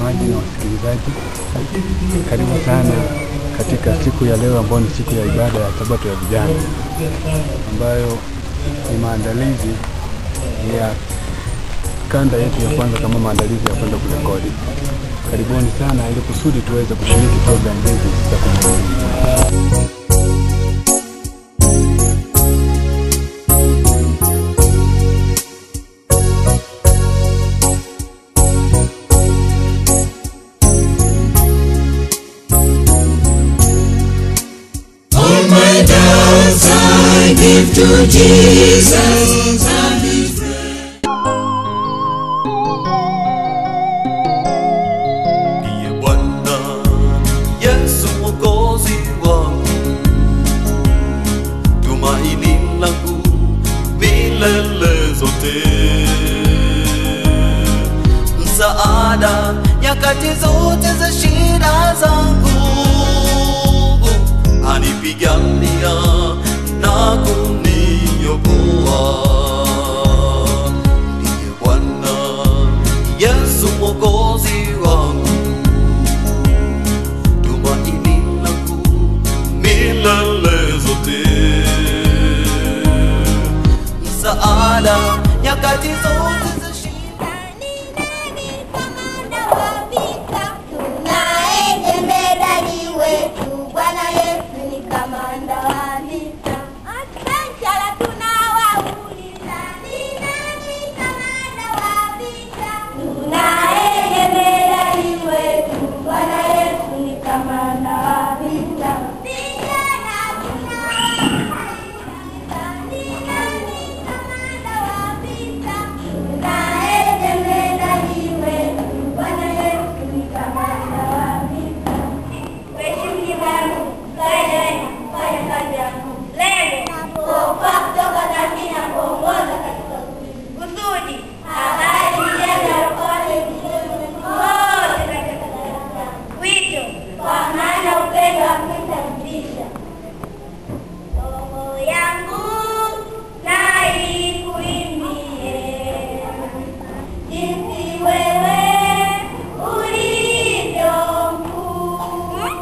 watazamaji na wasikilizaji, karibu sana katika siku ya leo ambayo ni siku ya ibada ya Sabato ya vijana, ambayo ni maandalizi ya kanda yetu ya kwanza kama maandalizi ya kwenda kurekodi. Karibuni sana ili kusudi tuweze kushiriki programu hizi za kumbukumbu. All my doubts I give to Jesus and His Ndiye Bwana Yesu mwokozi wangu, tumaini langu milele zote, msaada nyakati zote za shida zangu, anipigania na kuniokoa. Ndiye Bwana Yesu mwokozi wangu, tumaini langu milele zote, msaada nyakati zote za shida. Tunaye jemedari wetu, Bwana Yesu ni kamanda wa vita. Askari tunawauliza, ni nani kamanda wa vita? Tunaye jemedari wetu, Bwana Yesu ni kamanda wa vita. Vijana tunawauliza, ni nani kamanda wa vita? Tunaye jemedari wetu, Bwana Yesu ni kamanda wa vita. Mheshimiwa wangu, kawaida kufanya kazi yangu. Lengo kuokoa kutoka dhambi na kuongoza katika kusudi. Habari njema kote duniani kote katika darasa. Wito kwa maana upendo wa Kristo mtisha. Roho yangu na ikuimbie jinsi wewe ulivyo mkuu.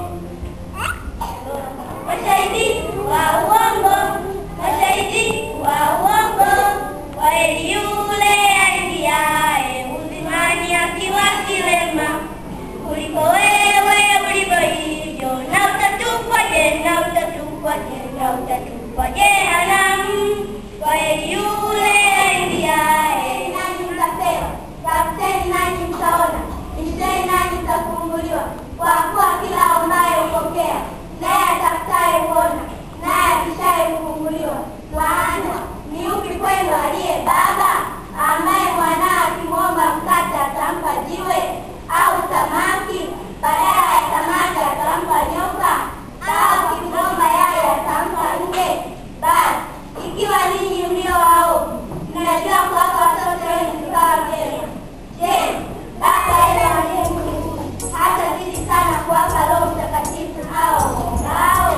Mashahidi wa uongo, mashahidi wa uongo, kweli yule aingiaye uzimani akiwa kilema kuliko wewe ulivyo hivyo, na utatupwa je, na utatupwa je, na utatupwa jehanamu. Kweli yule aingiaye nanyi mtapewa, tafuteni nanyi mtaona, bisheni nanyi mtafunguliwa. Kwa kuwa kila ambaye hupokea, naye atafutaye huona, naye akishaye hufunguliwa. Maana ni yupi kwenu aliye baba ambaye mwanawe akimwomba mkate atampa jiwe, au samaki badala ya samaki atampa nyoka, au akimwomba yai atampa nge? Basi ikiwa ninyi mlio waovu mnajua kuwapa watoto wenu vipawa vyema, je, Baba yeye aliye mbinguni hatazidi sana kuwapa Roho Mtakatifu hao waombao?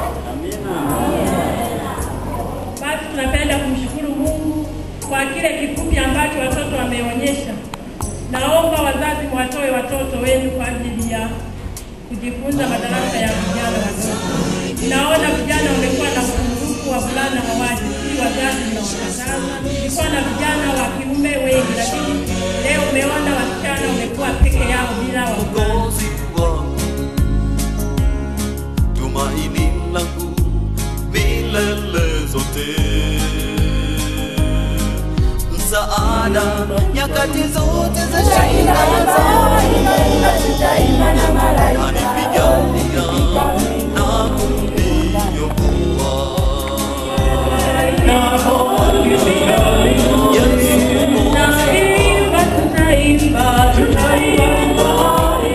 Basi tunapenda kumshukuru Mungu kwa kile kifupi ambacho watoto wameonyesha. Naomba wazazi mwatoe watoto wenu kwa ajili ya kujifunza madarasa ya vijana wadogo. Naona vijana wamekuwa na upungufu, wavulana hawaji, si wazazi mnawakataza. Ilikuwa na vijana wa kiume wengi, lakini leo umeona wasichana wamekuwa peke yao bila wavulana. mwokozi wangu, tumaini langu milele zote, msaada nyakati zote za shida zangu, anipigania na kuniokoa. Yesu Tunaimba, tunaimba, tunaimba.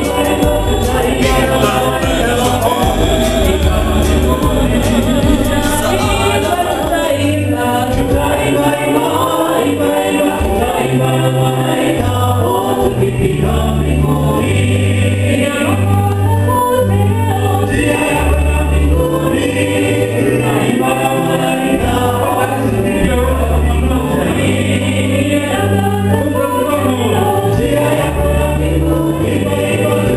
Thank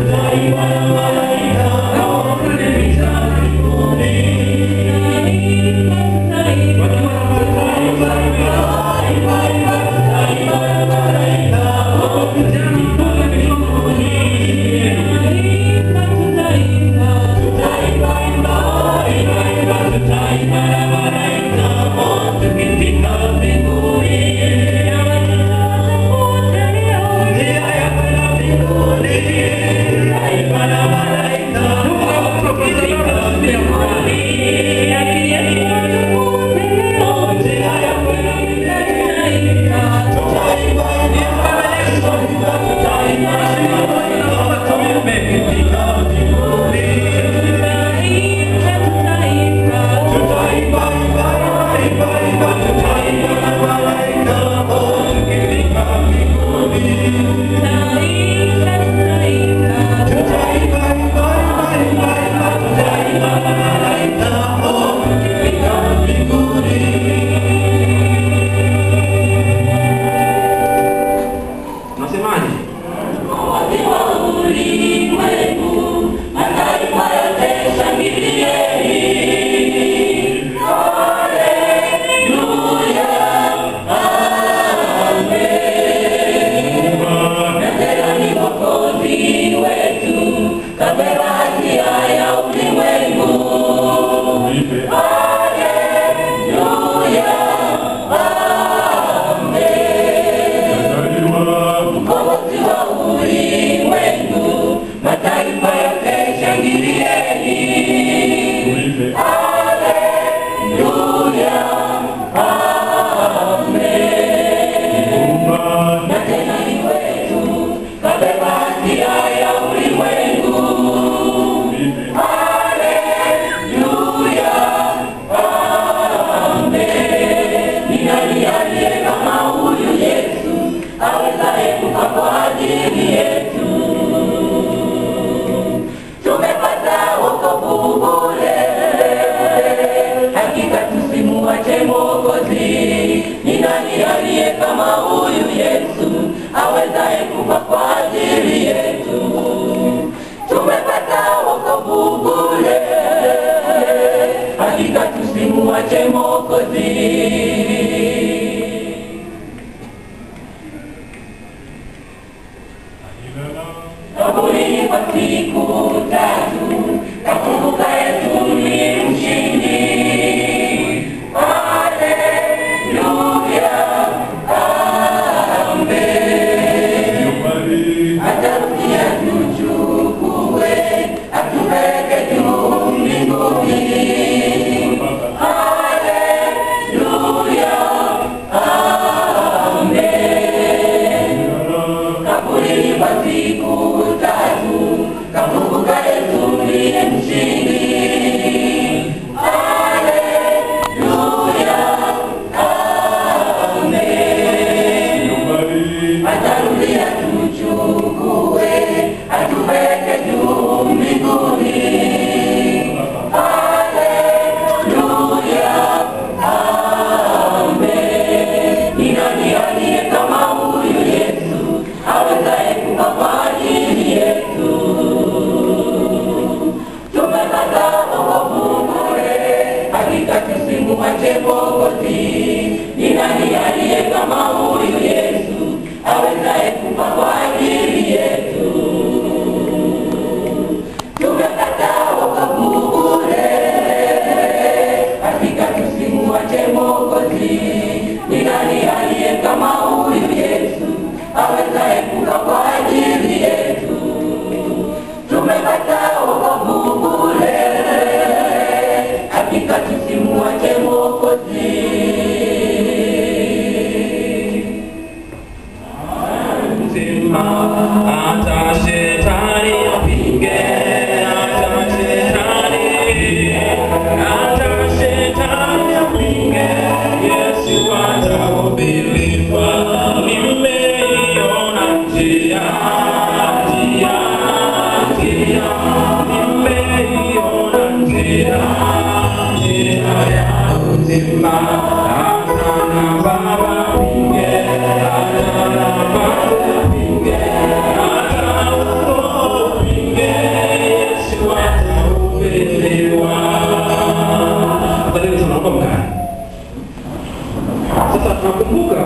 Sasa tunakumbuka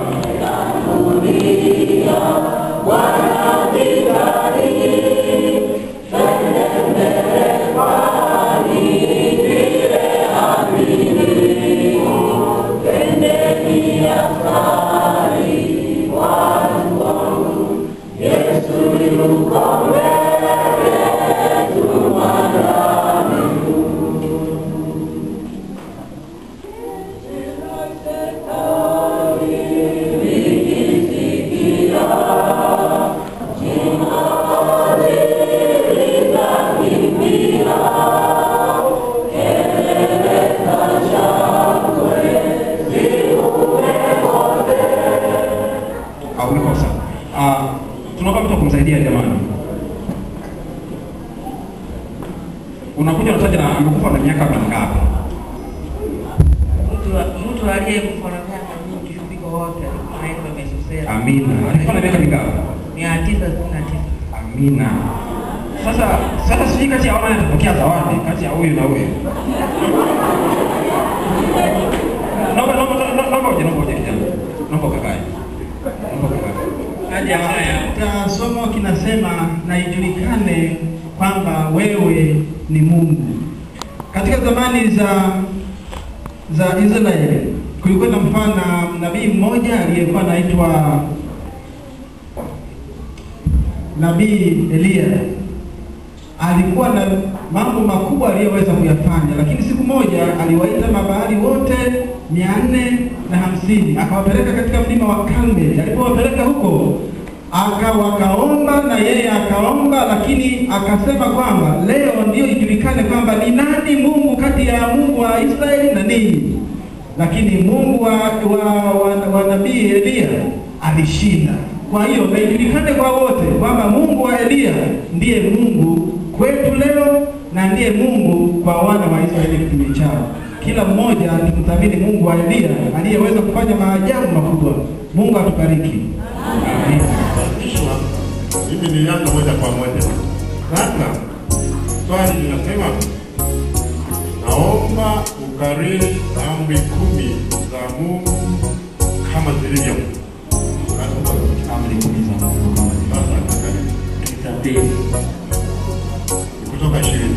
au umekosa. Ah, tunaomba mtu wa kumsaidia jamani. Unakuja unataja na amekufa na miaka mingapi? Mtu mtu aliyekufa na miaka mingi kuliko wote anaitwa Metusela. Amina. Alikufa na miaka mingapi? Mia tisa sitini na tisa. Amina. Sasa sasa sijui kati ya wana atapokea zawadi kati ya huyu na huyu. Naomba naomba naomba naomba uje naomba uje kijana. Naomba kakae. Naomba kakae. Haja haya. Katika somo kinasema na ijulikane kwamba wewe ni Mungu. Katika zamani za za Israeli kulikuwa na mfano na nabii mmoja aliyekuwa anaitwa nabii Eliya. Alikuwa na mambo makubwa aliyoweza kuyafanya, lakini siku moja aliwaita mabahari wote mia nne na hamsini akawapeleka katika mlima wa Karmeli. Alipowapeleka huko aka wakaomba na yeye akaomba, lakini akasema kwamba leo ndio ijulikane kwamba ni nani Mungu kati ya Mungu wa Israeli na ninyi. Lakini Mungu wa, wa, wa, wa nabii Eliya alishinda. Kwa hiyo na ijulikane kwa wote kwamba Mungu wa Eliya ndiye Mungu kwetu leo na ndiye Mungu kwa wana wa Israeli kipindi chao. Kila mmoja tumthamini Mungu wa Eliya aliyeweza kufanya maajabu makubwa. Mungu atubariki. Amina. Kishwa, mimi nilianza moja kwa moja. Sasa swali linasema, naomba ukariri amri kumi za Mungu kama zilivyo. Amri kumi za Mungu kama zilivyo. Sasa karibu. Nitabiri. kutoka ishirini.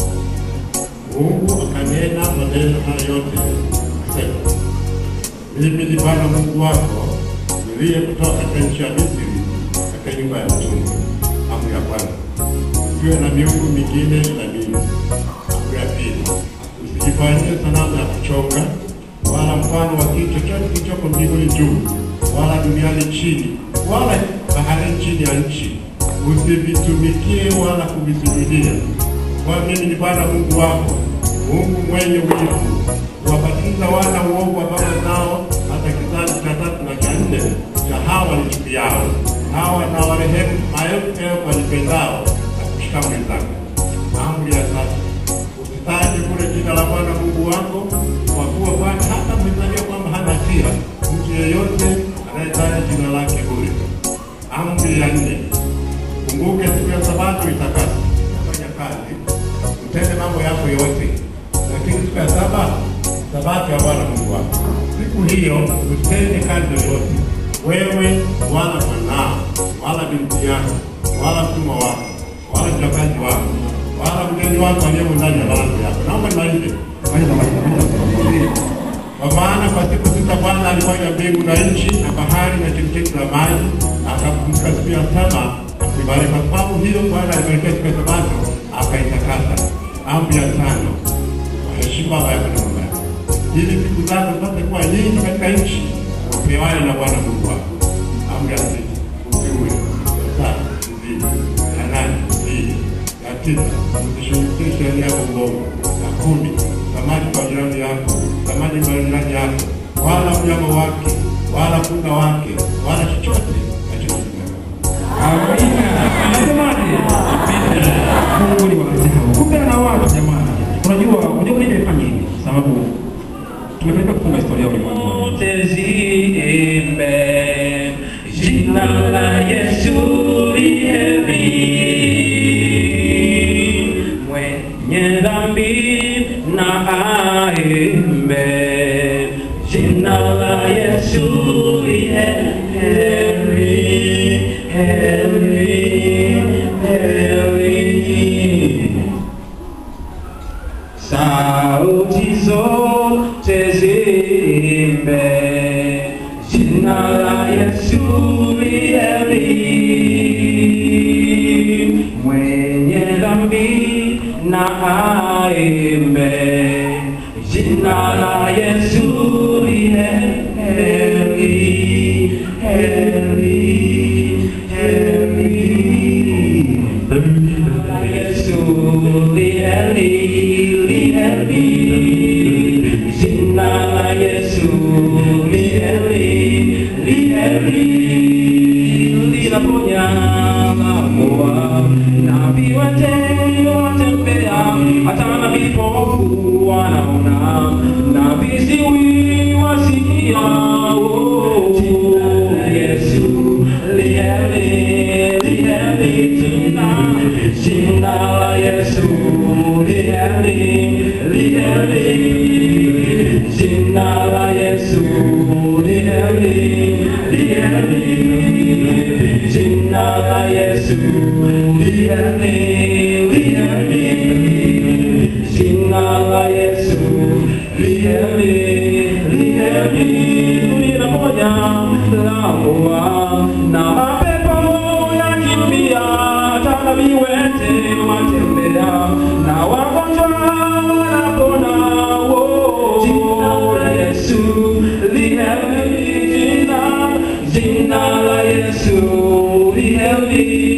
Mungu akanena maneno haya yote akasema, mimi ni Bwana Mungu wako niliye kutoka katika nchi ya Misri, katika nyumba ya utumwa. Amri ya kwanza, usiwe na miungu mingine na mimi. Amri ya pili, usijifanyie sanamu ya kuchonga wala mfano wa kitu chochote kilichoko mbinguni juu wala duniani chini wala baharini chini ya nchi usivitumikie wala kuvisujudia. Kwa mimi ni Bwana Mungu wako, Mungu mwenye wivu, kuwabatiza wana uovu wa baba zao hata kizazi cha tatu na cha nne cha hawa wanichukiao, hawa na warehemu maelfu elfu wanipendao na kushika amri zake. Amri ya tatu, usitaje kule jina la Bwana Mungu wako, kwa kuwa Bwana hata mmezalia kwamba hana hatia mtu yeyote anayetaja jina lake bure. Amri ya nne, Kumbuke siku ya Sabato itakase, fanya kazi, utende mambo yako yote, lakini siku ya saba Sabato ya Bwana Mungu wako. Siku hiyo usitende kazi yoyote, wewe wala mwanao wala binti yako wala mtumwa wako wala mjakazi wako wala mgeni wako aliyemo ndani ya malango yako. Naomba nimalize. Maliza, maliza, maliza. Kwa maana kwa siku sita Bwana alifanya mbingu na nchi na bahari na chemchemi za maji, akapumzika siku ya saba akibariki. Kwa sababu hiyo Bwana alibarikia siku ya Sabato akaitakasa. Amri ya tano, waheshimu baba yako na mama yako, ili siku zako zipate kuwa nyingi katika nchi upewayo na Bwana Mungu wako. Amri ya sita, usiue. Ya saba, uzini. Ya nane, uzini. Ya tisa, usishughulikie sheria yako mdogo. Ya kumi, samaki kwa jirani yako, samaki kwa jirani yako, wala mnyama wake, wala kuna wake wala chochote achokifanya. Amina. Anasemaje? Mungu ni wa ajabu. Kumbe ana watu jamani. Unajua, unajua mimi nimefanya hivi sababu tumepeleka kufunga historia ya ulimwengu. Wote ziimbe jina la Yesu liheri, mwenye dhambi na aimbe jina la Yesu liheri, heri, heri. Sauti zote ziimbe jina la Yesu liheri, mwenye dhambi na aimbe jina la Yesu liheri, heri, heri. Yesu liheri, liheri, jina la Yesu liheri, liheri, linaponya mamoa, nabii wote watembea, hata na vipofu wanaona, na viziwi wasikia, oh, jina la Yesu liheri, liheri, jina Jina la Yesu liheri, liheri. Jina la Yesu liheri, liheri. Jina la Yesu liheri, liheri. Jina la Yesu liheri, liheri. Linaponya laua na mapepo yakimbia hata viwete watembea na wagonjwa wanapona. Oh, jina la Yesu liheri, jina jina la Yesu liheri,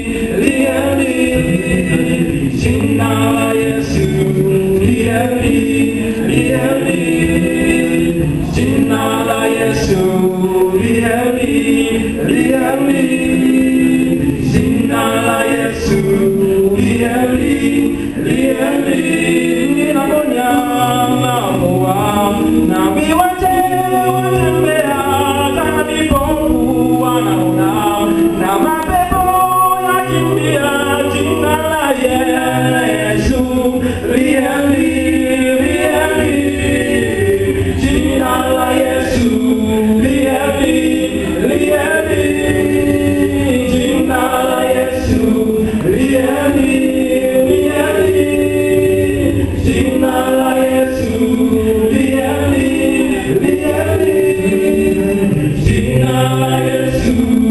liheri, jina la Yesu liheri, liheri, jina la Yesu liheri, liheri. Jina la Yesu liheri, liheri, linaponya mamoa, na viwete watembea, hata vipofu wanaona, na mapepo yakimbia. Jina la Yesu liheri, liheri, jina la Yesu liheri, liheri. Jina la Yesu liheri, liheri. Jina la Yesu liheri, liheri. Jina la Yesu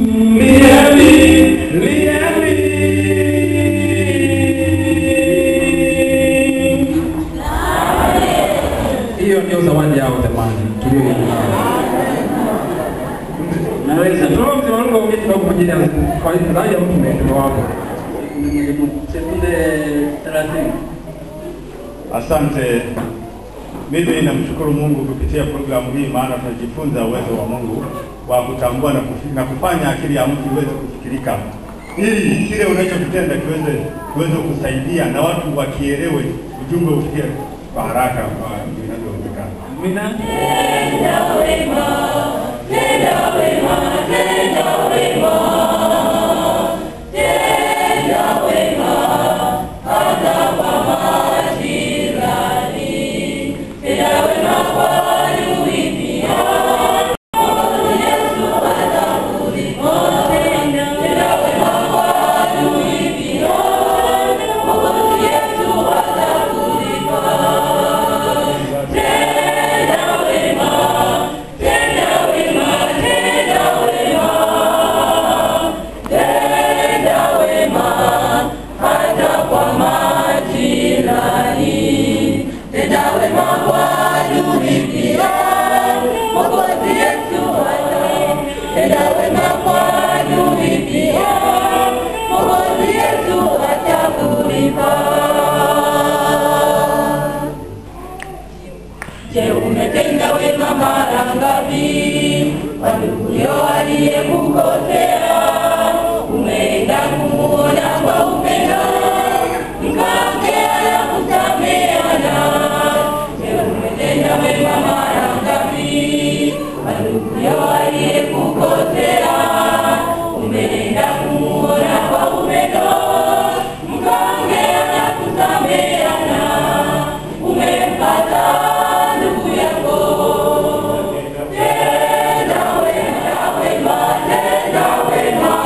liheri, liheri. Hiyo ndio zawadi yao jamani, tulioiona. Naweza toa mzee wangu aongee kidogo kwa ajili ya kwa rai ya mtu mtume wako. Sekunde 30. Asante. Mimi namshukuru Mungu kupitia programu hii, maana tunajifunza uwezo wa Mungu wa kutambua na, kufi, na kufanya akili ya mtu iweze kufikirika, ili kile unachokitenda kiweze kiweze kusaidia na watu wakielewe, ujumbe ufikie kwa haraka kwa inavyowezekana. Amina. Tenda wema, tenda wema, nduguyo aliyekukosea umeenda kumuona kwa upendo mkaongea na kusameana je umetenda wema mara ngapi kwa nduguyo aliyekukosea umeenda kumuona kwa upendo mkaongea na kusameana umempata ndugu yako tenda wema wema tenda wema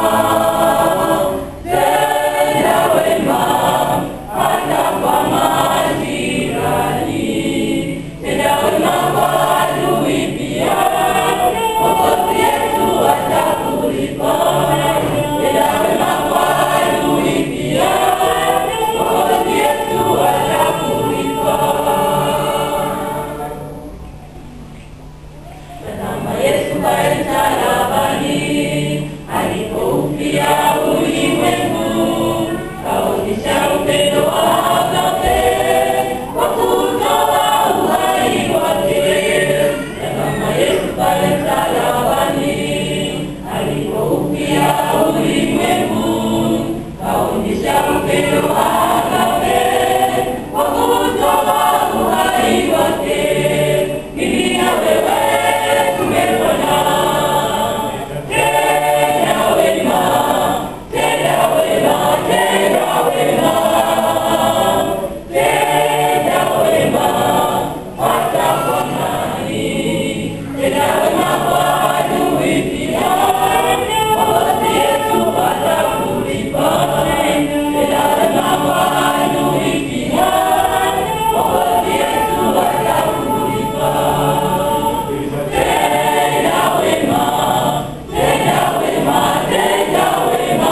tenda wema hata kwa majirani tenda wema kwa adui pia Mwokozi Yesu atakulipa tenda wema kwa adui pia Mwokozi Yesu atakulipa Tazama Yesu pale msalabani alipoupia ulimwengu, kaonyesha upendo wa agape kwa kutoa uhai wake. Tazama Yesu pale msalabani alipoupia ulimwengu, kaonyesha upendo wa agape kwa kutoa uhai wake. Mimi na wewe tumepona. Tenda wema, tenda wema, tenda wema, tenda wema hata kwa nani. Tenda wema kwa adui pia, Mwokozi Yesu atakulipa. Tenda wema kwa adui pia, Mwokozi Yesu atakulipa. Tenda wema, tenda wema, tenda wema,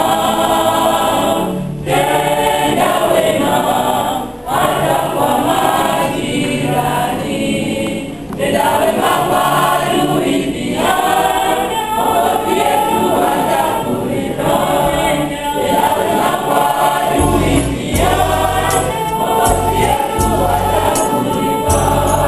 tenda wema hata kwa majirani. Tenda wema kwa adui pia, Mwokozi Yesu atakulipa. Tenda wema kwa adui pia, Mwokozi Yesu atakulipa.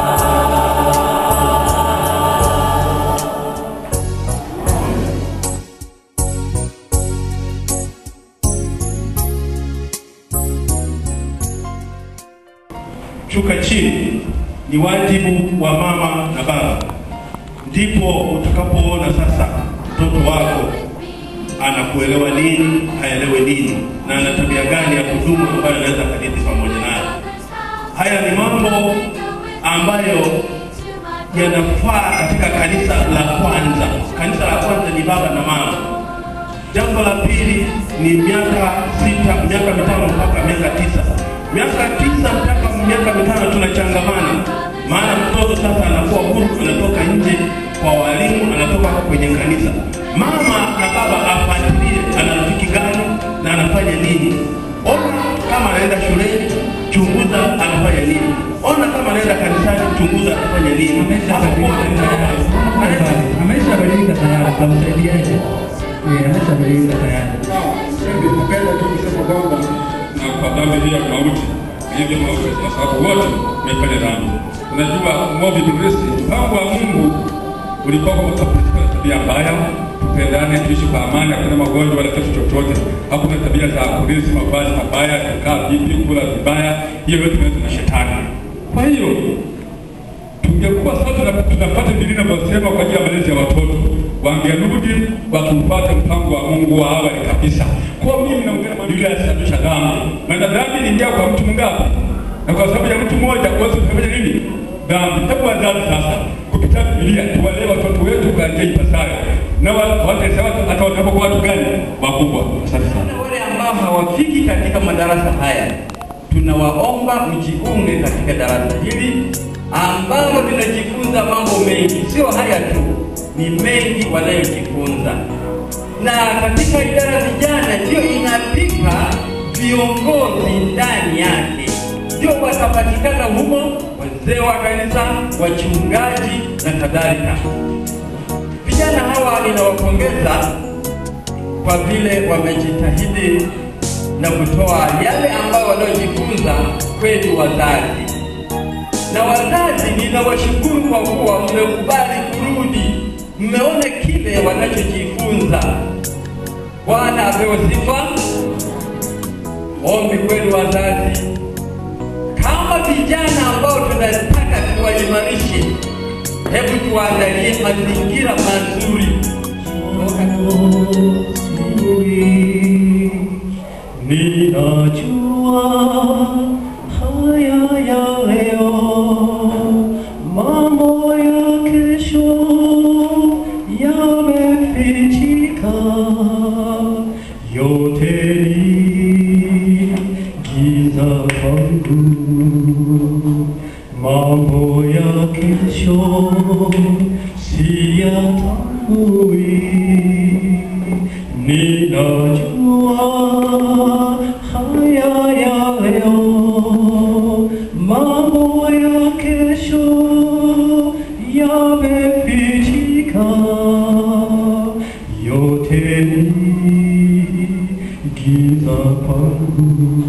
shuka chini ni wajibu wa mama na baba, ndipo utakapoona sasa mtoto wako anakuelewa nini, haelewe nini, na ana tabia gani ya kudumu ambayo anaweza kadithi pamoja nayo. Haya ni mambo ambayo yanafaa katika kanisa la kwanza. Kanisa la kwanza ni baba na mama. Jambo la pili ni miaka sita, miaka mitano mpaka miaka tisa. Miaka tisa mpaka miaka mitano tunachangamana, maana mtoto sasa anakuwa huru, anatoka nje kwa walimu, anatoka kwenye kanisa. Mama na baba afuatilie ana rafiki gani na anafanya nini. Ona kama anaenda shuleni, chunguza anafanya nini. Ona kama anaenda kanisani, chunguza anafanya nini. Ameshabadilika tayari, tamsaidiaje? Eh, ameshabadilika tayari. Napenda tu kusema kwamba na kwa dhambi hii ya mauti hivi mauti, kwa sababu wote tumefanya dhambi. Unajua movi Ibilisi, mpango wa Mungu ulikuwa kwamba tutakuwa na tabia mbaya, tupendane, tuishi kwa amani, hakuna magonjwa wala kitu chochote, hakuna tabia za kulisi mavazi mabaya, kukaa vipi, kula vibaya, hiyo yote imeletwa na shetani. Kwa hiyo tungekuwa sasa tuna- tunapata Biblia inavyosema kwa ajili ya malezi ya watoto, wangerudi wakiupata mpango wa Mungu wa awali kabisa. Kwa mimi naongea na Biblia inasababisha dhambi, maana dhambi iliingia kwa mtu mngapi? Na kwa sababu ya mtu mmoja kuweza kufanya nini? Dhambi. Hebu wazazi sasa, kupitia Biblia tuwalee watoto wetu kwa njia ipasayo, na wa- wataelewa hata watakapokuwa watu gani wakubwa. Asante sana. wale ambao hawafiki katika madarasa haya, tunawaomba mjiunge katika darasa hili ambalo linajifunza mambo mengi, sio haya tu, ni mengi wanayojifunza. Na katika idara ya vijana ndio inapika viongozi ndani yake, ndio watapatikana humo, wazee wa kanisa, wachungaji na kadhalika. Vijana hawa ninawapongeza kwa vile wamejitahidi na kutoa yale ambayo wanaojifunza kwetu wazazi. Na wazazi ninawashukuru kwa kuwa mmekubali kurudi mmeona kile wanachojifunza. Bwana apewe sifa. Ombi kwenu wazazi, kama vijana ambao tunataka tuwaimarishe, hebu tuandalie mazingira mazuri Ninajua haya ya leo, mambo ya kesho yamefichika, yote ni giza kwangu. Mambo ya kesho siyatambui, ninajua haya ya leo, mambo ya kesho yamefichika, yote ni giza kwangu.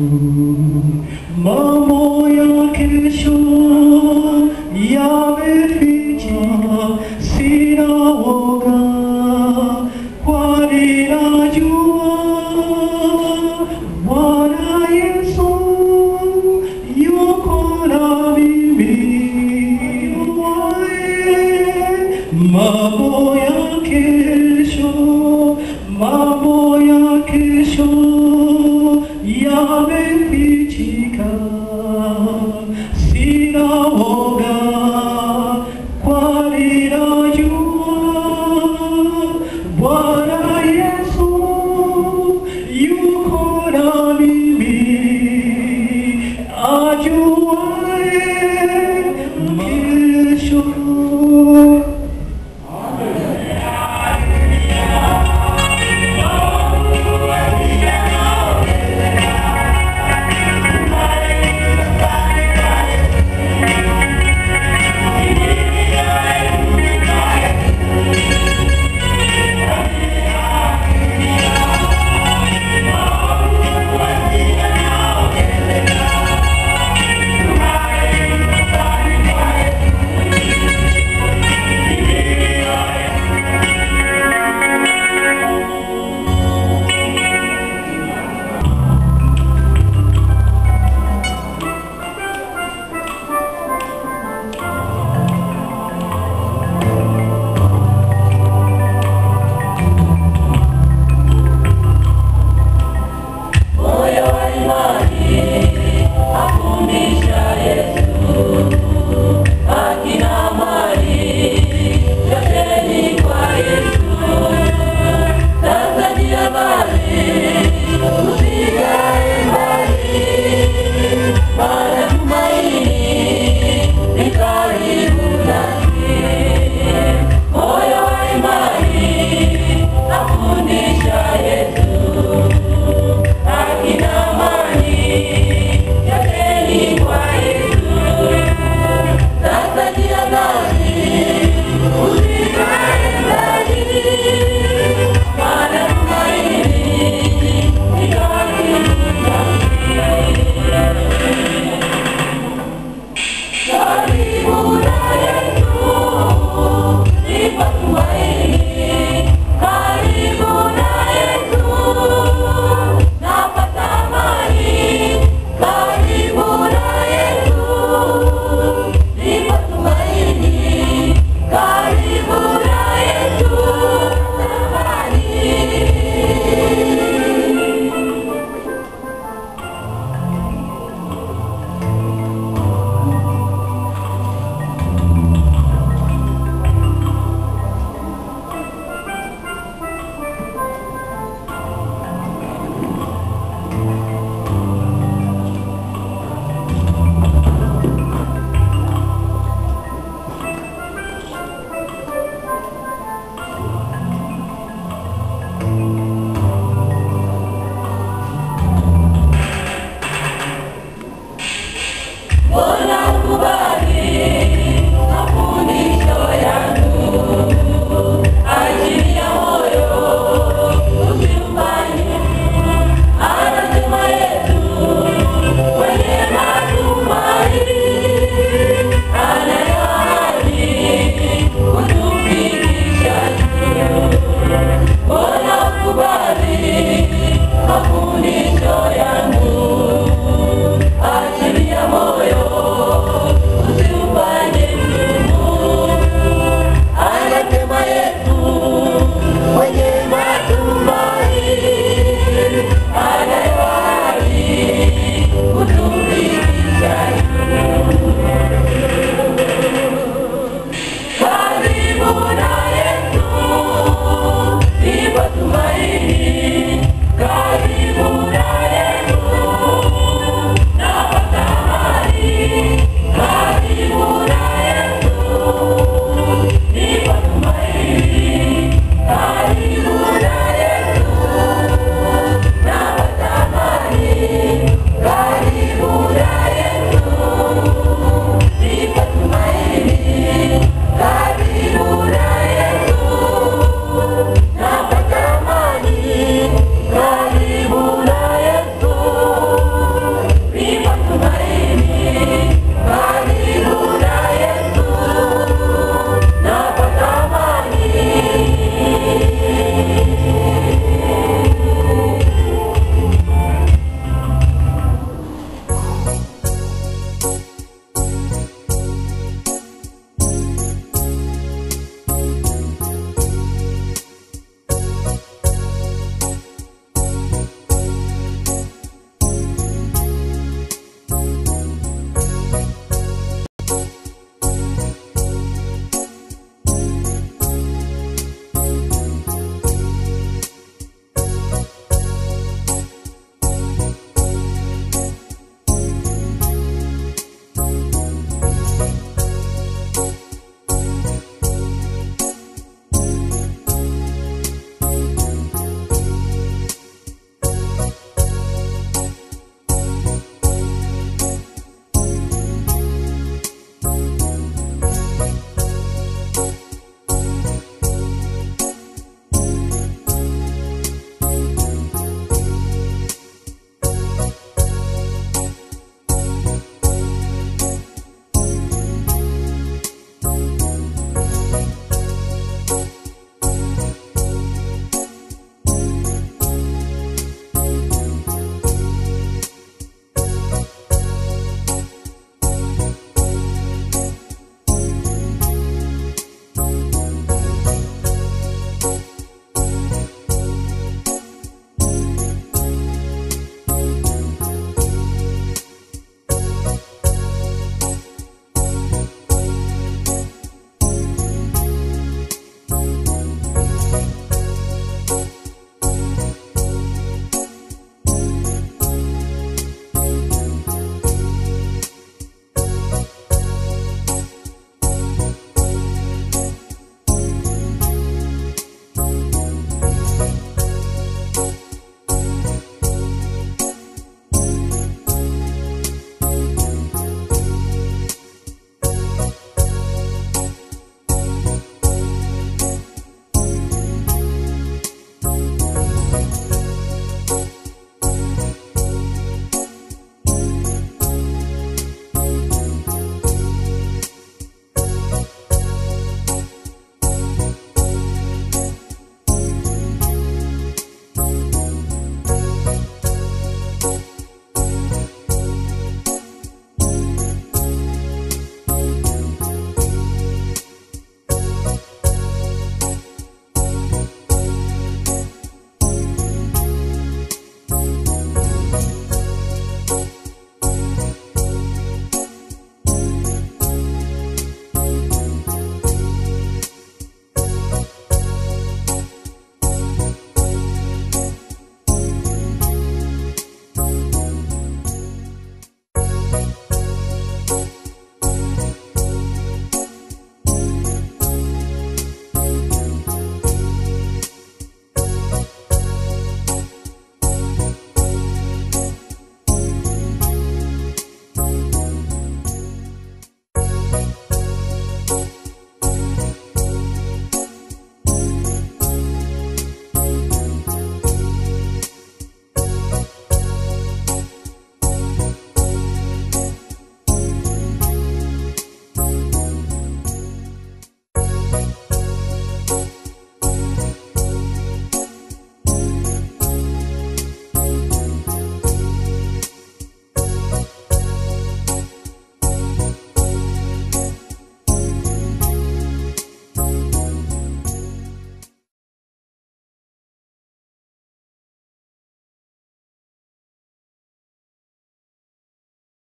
Mambo ya kesho yamefichika, sina woga, kwani najua Bwana Yesu yuko na mimi. Mambo ya kesho, mambo ya kesho yamefichika, sina woga, kwani najua Bwana